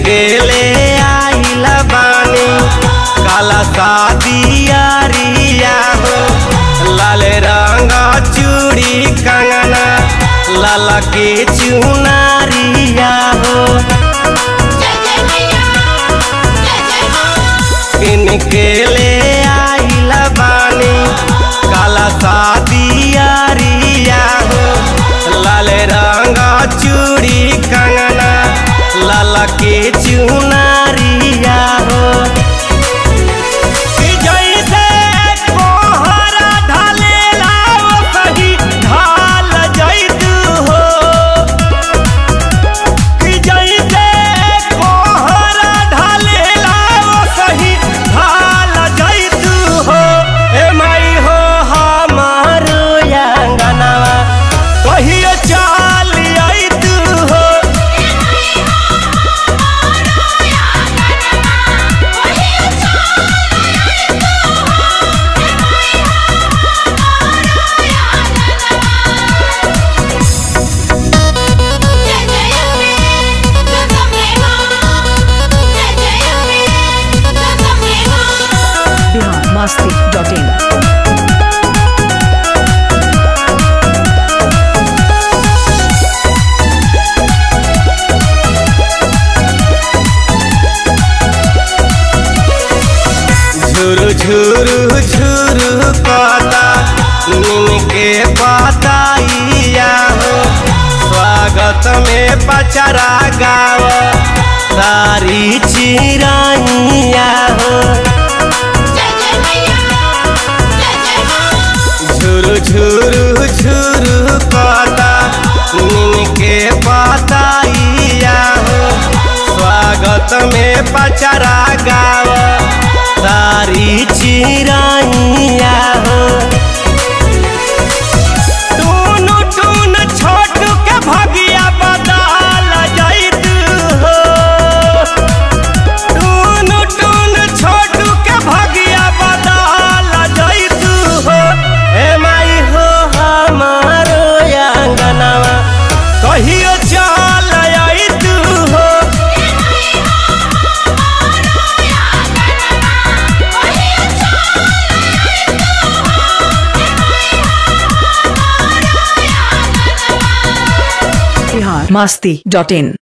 के ले आइल बानी काला शादिया रिया हो लाल रंग चूड़ी कंगना लाला के चुनारिया हो इनके ले आइल बानी काला शादिया रिया हो लाल रंग चूड़ी कंगना लाला के चुनारिया हो कि जैसे कोहरा ढलेला वही ढाल जैतू हो कि जैसे कोहरा ढलेला वही ढाल जैतू हो ए माई हो हमार अंगनवा कहियो चाल अइतू हो बिहार मस्ती डॉट इन झुरु झुरु झुरु पता नीम के पताइया हो स्वागत में पचरा गाव सारी चिराइया हो झुरु झुरु झुरु पता नीम के पताइया हो स्वागत में पचरा गाव सारी चिराइया हो टूनु टून छोटू के भगिया बदल जाइत हो टूनु टून छोटू के भगिया बदल जाइत हो ए माई हो हमारो अंगनवा कहियो चल आइत हो बिहार मस्ती डॉट इन